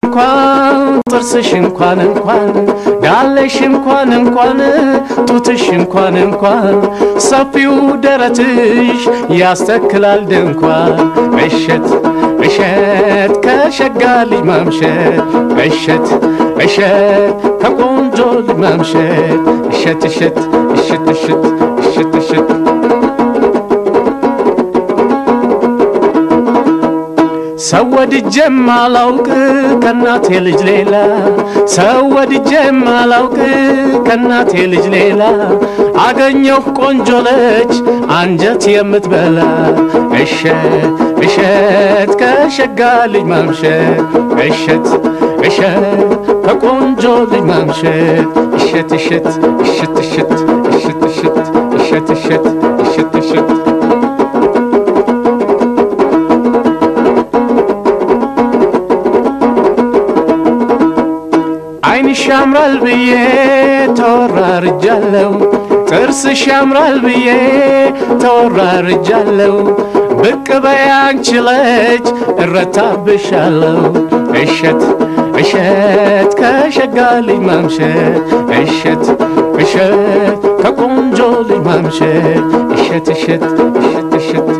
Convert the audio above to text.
እንኳን ጥርስሽ እንኳን እንኳን ዳለሽ እንኳን እንኳን ጡትሽ እንኳን እንኳን ሰፊው ደረትሽ ያስተክላል ድንኳን እሸት እሸት ከሸጋ ልጅ ማምሸት እሸት እሸት ከቆንጆ ልጅ ማምሸት እሸት እሸት እሸት እሸት እሸት እሸት ሰው ወድጄም አላውቅ ከእናቴ ልጅ ሌላ ሰው ወድጄም አላውቅ ከእናቴ ልጅ ሌላ አገኘሁ ቆንጆ ልጅ አንጀት የምትበላ እሸት እሸት ከሸጋ ልጅ ማምሸት እሸት እሸት ከቆንጆ ልጅ ማምሸት እሸት እሸት እሸት እሸት እሸት እሸት እሸት እሸት እሸት እሸት ዓይንሽ ያምራል ብዬ ተወራርጃለሁ፣ ጥርስሽ ያምራል ብዬ ተወራርጃለሁ። ብቅ በይ አንቺ ልጅ እረታብሻለሁ። እሸት እሸት ከሸጋ ልጅ ማምሸት እሸት እሸት ከቆንጆ ልጅ ማምሸት እሸት እሸት እሸት እሸት